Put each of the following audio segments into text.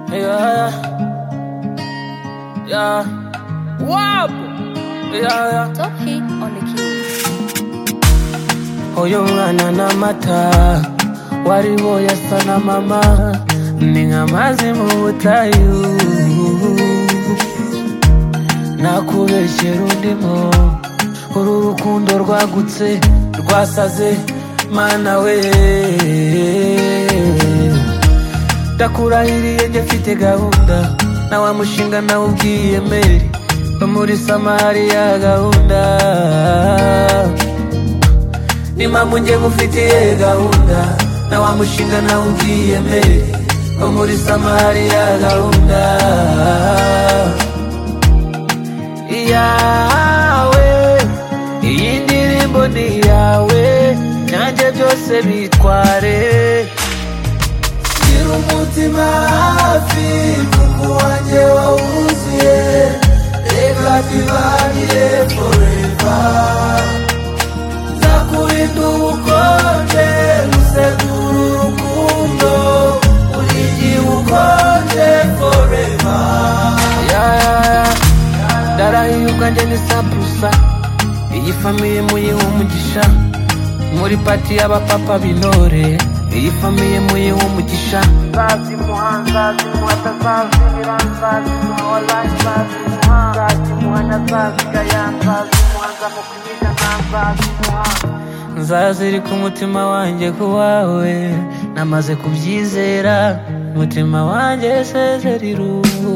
yeah, yeah. Wap, yeah, yeah. Top hit on the keys. Uyu mwana n'amata wari boyasa na mama ni nk'amazi mu butayu nakubeshyera undimo uru rukundo rwagutse rwasaze mana we ndakurahiriye njye mfite gahunda na wa mushinga nawe ubwiyemere no muri samariya gahunda ni mpamvu njye ngufitiye gahunda na wa mushinga nawe ubwiyemere wo muri samariya gahunda iyawe iyi ndirimbo ni iyawe nanjye byose bitware gira umutima hafi kuko wanjye wawuzuye reka tubagire forever nzakurinda ubukonje gusetura urukundo buri gihe ukonje foreva ndarahiye ubwanjye ni sapurusa iyi famiye muyiha umugisha muri pati y'abapapa b'intore iyi famiye muyiha umugisha nzazimuha nzazimuha atazazimira nzazimuha wallahi nzazimuha nzazimuha ntazazigaya nzazimuha nzamukwiga ntazazimuha nzazirika umutima wanjye ku wawe namaze kubyizera umutima wanjye sezerira ubu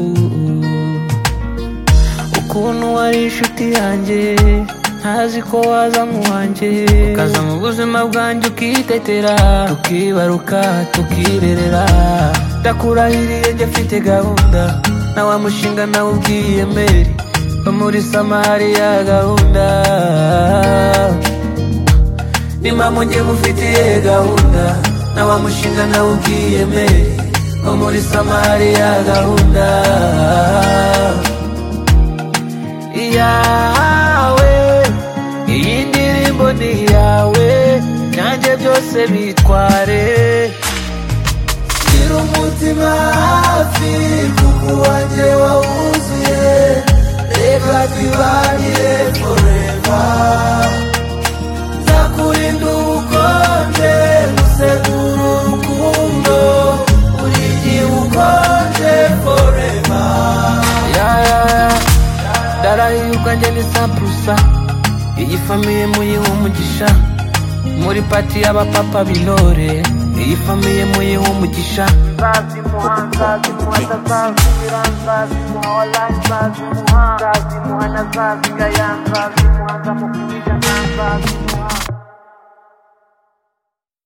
ukuntu wari inshuti yanjye ntazi ko waza mu wanjye ukaza mu buzima bwanjye ukitetera tukibaruka tukirerera ndakurahiriye njye mfite gahunda na wa mushinga nawe ubwiyemere wo muri samariya gahunda ni mpamvu njye ngufitiye gahunda na wa mushinga nawe ubwiyemere wo muri samariya gahunda iyawe iyi ndirimbo ni iyawe nanjye byose bitware gira umutima hafi kuko wanjye wawuzuye reka twibanire foreva nzakurinda ubukonje gusetura urukundo buri gihe ukonje foreva ndarahiye ubwanjye ni sapurusa iyi famiye muyiha umugisha muri pati y'abapapa b'intore iyi famiye muyiha umugisha nzazimuha nzazimuha atazazimira nzazimuha wallahi nzazimuha nzazimuha ntazazigaya nzazimuha nzamukunda